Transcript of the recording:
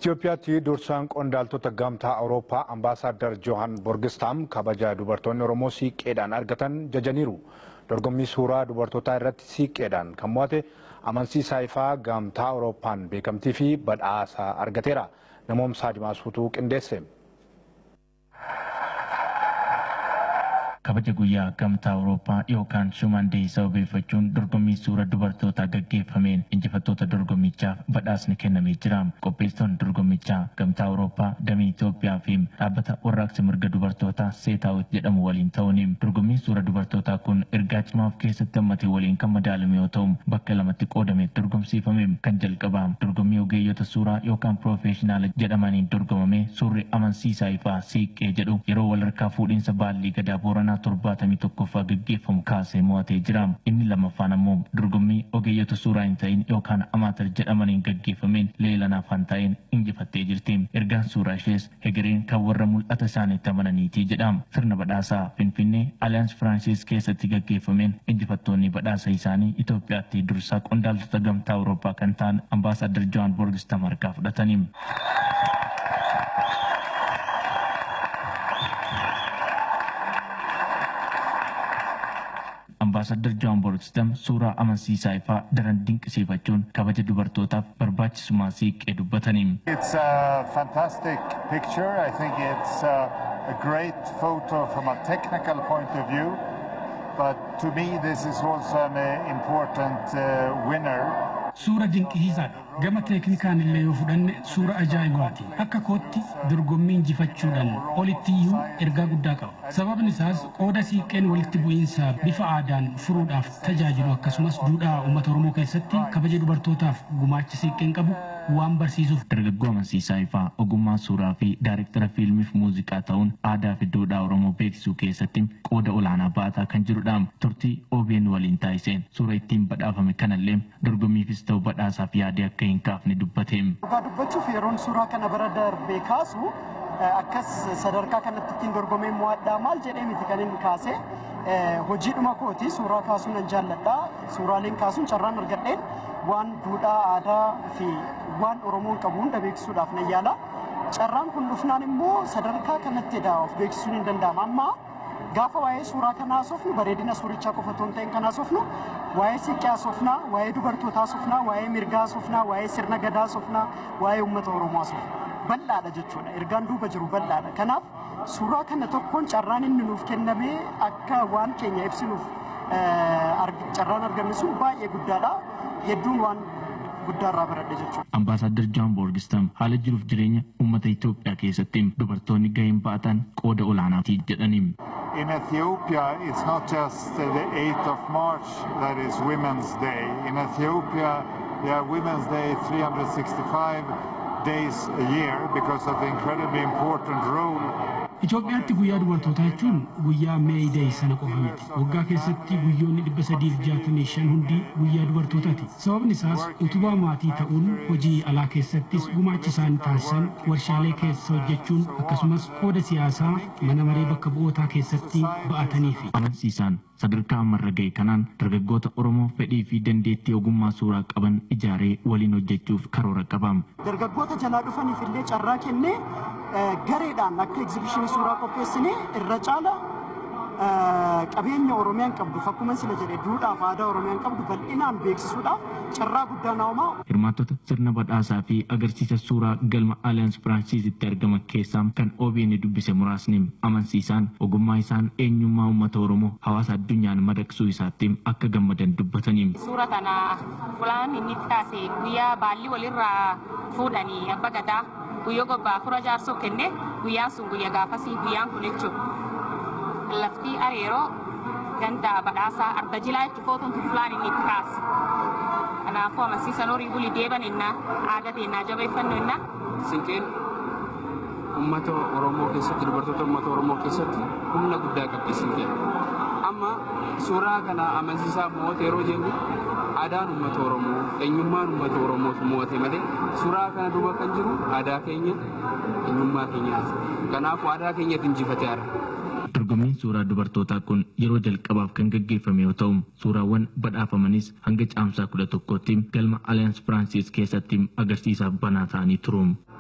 Itoophiyaatti dursaan qondaaltota gamtaa Awurooppaa ambaasaaddar Johan Borgistaam kabaja dubartoonni Oromoo siiqqeedhaan argatan jajaniiru. Dorgommii suuraa dubartootaa irratti siiqqeedhaan kan mo'ate amansiisaa ifaa gamtaa Awurooppaan beekamtii fi badhaasa argateera. Namoomsaa Dimaasuutuu qindeesse. kabaja guyyaa gamtaa awurooppaa yookaan shuman deey sababeeffachuun dorgommii suura dubartootaa gaggeeffameen injifattoota dorgommichaaf badhaasni kennamee jira. Qopheessitoonni dorgommichaa gamtaa awurooppaa damee Itoophiyaa fi dhaabbata warraaqsa mirga dubartootaa seetaawit jedhamu waliin ta'uun dorgommiin suura dubartootaa kun ergaa cimaa of keessatti hammatee waliin kan madaalame yoo ta'u bakka lamatti qoodamee dorgomsiifame kan jalqabaa dorgommii ogeeyyota suuraa yookaan piroofeeshinaala jedhamaniin dorgomame suurri amansiisaa ifaa siiqqee jedhu yeroo walharkaa fuudhiinsa baallii gadaa booranaa seenaa torbaatamii tokkoffaa gaggeeffamu kaasee mo'atee jira. Inni lammaffaan ammoo dorgommii ogeeyyota suuraa hin ta'in yookaan amaatar jedhamaniin gaggeeffameen leelanaaf kan ta'een injifattee jirti. Ergaan suuraa ishees hegereen kan warra mul'ata isaaniitti amananiiti jedha. Sirna badhaasaa Finfinnee Aliyaans Firaansis keessatti gaggeeffameen injifattoonni badhaasa isaanii Itoophiyaatti dursaa qondaaltota gamtaa Awurooppaa kan ta'an ambaasaaddar Johan Borgistam harkaa fudhatanii. ambaasaddar Johan Borgstam suuraa amansiisaa ifaa daran dinqisiifachuun kabaja dubartootaaf barbaachisummaa siiqqee dubbatanii. It's a fantastic picture. I think it's a, a great photo from a technical point of view. But to me, this is also an uh, important uh, winner. Suura dinqisiisaadha. Gama teeknikaan illee yoo fudhanne suura ajaa'ibaati. Akka kootti dorgommii injifachuudhaan olitti iyyuu ergaa guddaa qaba. Sababni isaas qooda siiqqeen walitti bu'iinsa bifa aadaan furuudhaaf tajaajilu akkasumas duudhaa uummata Oromoo keessatti kabaja dubartootaaf gumaacha siiqqeen qabu waan barsiisuuf. Dargaggoo amansiisaa ifaa ogummaa suuraa fi daayirektara fiilmiif muuziqaa ta'uun aadaa fi duudhaa Oromoo beeksisuu keessatti qooda olaanaa baataa kan jirudha. Turtii OBN waliin taasiseen suura ittiin badhaafame kanallee dorgommiifis ta'u badhaasaaf yaadee akka hin kaafne dubbateem. Dhugaa dubbachuuf yeroon suuraa kana bara darbee kaasu akkas sadarkaa kanatti ittiin dorgomee mo'adhaa maal jedhee miti kan inni kaase hojiidhuma kooti suuraa kaasuun nan jaalladha suuraaleen kaasuun carraan argadheen waan duudhaa aadaa fi waan oromoon qabu hunda beeksisuudhaaf nan yaala carraan kun dhufnaan immoo sadarkaa kanatti edhaa of beeksisuun hin danda'ama amma gaafa waa'ee suuraa kanaa haasofnu bareedina suurichaa qofa otoo hin ta'in kan haasofnu waa'ee siiqqee haasofnaa waa'ee dubartootaa haasofnaa waa'ee mirgaa haasofnaa waa'ee sirna gadaa haasofnaa waa'ee uummata oromoo haasofna bal'aadha jechuudha ergaan duuba jiru bal'aadha kanaaf suuraa kana tokkoon carraan inni nuuf kennamee akka waan keenya ibsinuuf carraan arganne sun baay'ee guddaadha hedduun waan guddaarraa baradhe jechuudha. Ambaasaddar Johan Borgistam haala jiruuf jireenya uummata Itoophiyaa keessatti dubartoonni gaheen ba'atan qooda olaanaati jedhaniin. In Ethiopia, it's not just the 8th of March that is Women's Day. In Ethiopia, they have Women's Day 365 days a year because of the incredibly important role Itoophiyaatti guyyaa dubartootaa jechuun guyyaa meeyideey sana qofa miti. Waggaa keessatti guyyoonni dhibba sadiif jaatamii shan hundi guyyaa dubartootaati. Sababni isaas utubaa maatii ta'uun hojii alaa keessattis gumaacha isaan taasisan warshaalee keessa hojjechuun akkasumas qooda siyaasaa mana maree bakka bu'ootaa keessatti ba'atanii fi. Amansiisaan sadarkaa ammarra ga'e kanaan dargaggoota Oromoo fedhii fi dandeettii ogummaa suuraa qaban ijaaree waliin hojjechuuf karoora qaba. Dargaggoota jalaa dhufaniif illee carraa kennee gareedhaan akka egzibishinii suuraa qopheessinee irra caala qabeenya Oromiyaan qabdu akkuma sila jedhe duudhaaf aadaa Oromiyaan qabdu bal'inaan beeksisuudhaaf carraa guddaa naa'umaa. Hirmaattota sirna badhaasaa fi agarsiisa suuraa galma Alliance Firaansiisitti argaman keessaa kan OBN dubbise muraasni amansiisaan ogummaa isaan eenyummaa uummata Oromoo hawaasa addunyaan madaqsuu isaatti akka gammadan dubbatanii. Suura kana fulaan inni itti kaase guyyaa baalli walirraa fuudhanii abba gadaa guyyoo gobbaa fura jaarsoo kenne guyyaan sun guyyaa gaafasii guyyaan kun jechuudha. Laftii areeroo ganda badhaasaa arda jilaa jechuun footoon fulaan inni itti kaase. Kanaafuu amansiisan horii bulii deeban innaa aadaa teennaa jabeeffannu innaa. Siinqeen uummata Oromoo keessatti dubartoota uummata Oromoo keessatti humna guddaa qabdi siinqeen. Amma suuraa kana amansiisaa mo'ate yeroo jennu aadaan uummata Oromoo eenyummaan uummata Oromootu mo'ate malee suuraa kana duuba kan jiru aadaa keenya eenyummaa keenyaati. Kanaafuu aadaa keenyatti injifatee arra. Dorgommiin suuraa dubartootaa kun yeroo jalqabaaf kan gaggeeffame yoo ta'u suuraawwan badhaafamanis hanga caamsaa kudha tokkootti galma Alliance Firaansis keessatti agarsiisaaf banaa ta'anii turu.